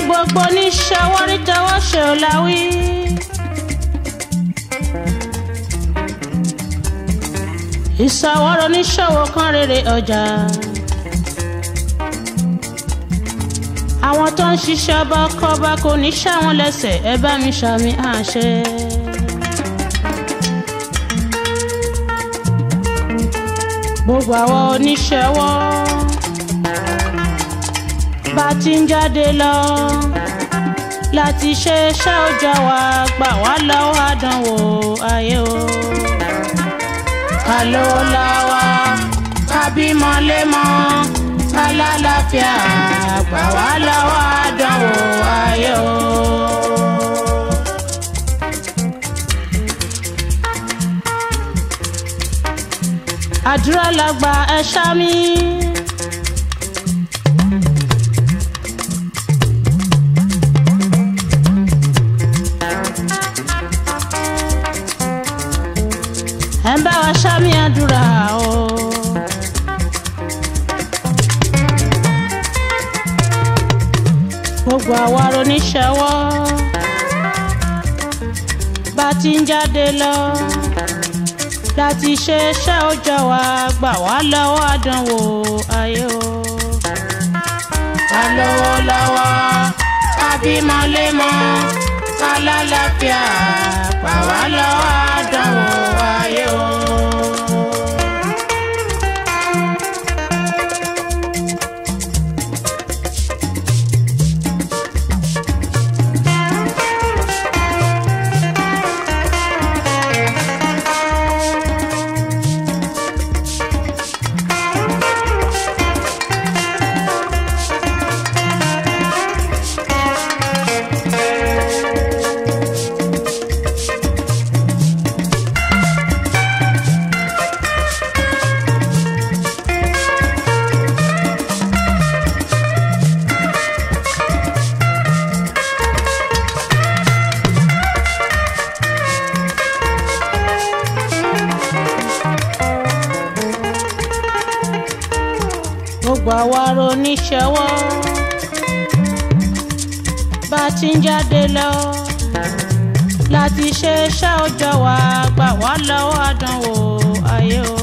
gbogbo oníṣẹ́wọ́ rí tẹ́wọ́ ṣe ò láwí. ìṣàwọ́rọ̀ oníṣòwò kan rere ọjà. àwọn tó ń ṣiṣẹ́ ọba kọ́ba kò ní ṣàwọn lẹ́sẹ̀ ẹ bá mi ṣàmì àṣẹ. gbogbo àwọn oníṣẹ́wọ́ bá ti ń jáde lọ láti ṣe iṣẹ́ òòjọ́ wa gbà wá lọ́wọ́ àdánwò ayé o. ká ló la wa ká bímọ lémọ ká lálàáfíà gbà wá lọ́wọ́ àdánwò ayé o. àdúrà làgbà ẹ ṣá mi. ẹ ń bá wa ṣámi àdúrà o. gbogbo àwa oníṣẹ́wọ́ bá ti ń jáde lọ láti ṣe iṣẹ́ òòjọ́ wa gbà wá lọ́wọ́ àdánwò ayé o. ká lówó lọ́wọ́ ká bímọ lémọ ká lálàáfíà gbà wá lọ́wọ́ àdánwò ayé o. gbogbo àwa oníṣẹ́wọ́ bá ti ń jáde lọ láti ṣe iṣẹ́ òòjọ́ wa gbà wá lọ́wọ́ àdánwò ayé o.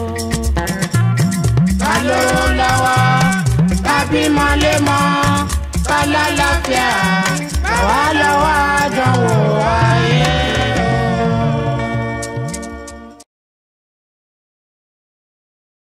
ká lówó lọ́wọ́ ká bímọ lémọ ká lálàáfíà gbà wá lọ́wọ́ àdánwò ayé